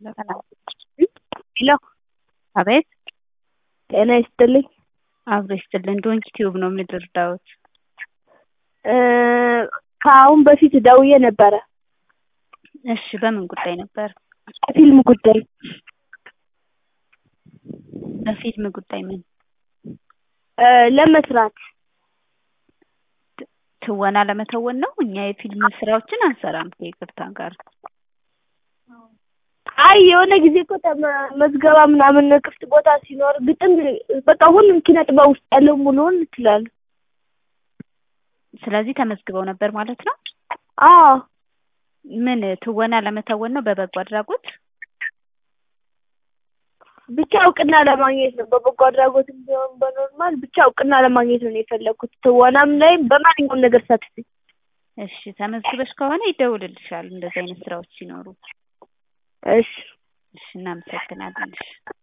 ሄሎ አቤት ጤና ይስጥልኝ። አብሮ ይስጥልን። ዶንኪ ቲዩብ ነው የምንረዳዎት? እ ከአሁን በፊት ደውዬ ነበረ እሺ፣ በምን ጉዳይ ነበር? ፊልም ጉዳይ በፊልም ጉዳይ ምን? እ ለመስራት ትወና ለመተወን ነው። እኛ የፊልም ስራዎችን አንሰራም ከይቅርታ ጋር። አይ የሆነ ጊዜ እኮ ተመ- መዝገባ ምናምን ክፍት ቦታ ሲኖር ግጥም በቃ ሁሉም ኪነ ጥበብ ውስጥ ያለው ሙሉውን እችላለሁ። ስለዚህ ተመዝግበው ነበር ማለት ነው። አዎ ምን ትወና ለመተወን ነው? በበጎ አድራጎት ብቻ እውቅና ለማግኘት ነው። በበጎ አድራጎትም ቢሆን በኖርማል ብቻ እውቅና ለማግኘት ነው የፈለግኩት። ትወናም ላይ በማንኛውም ነገር ሳትፊ እሺ፣ ተመዝግበሽ ከሆነ ይደውልልሻል እንደዚህ አይነት ስራዎች ሲኖሩ። እሺ እሺ፣ እናመሰግናለን። እሺ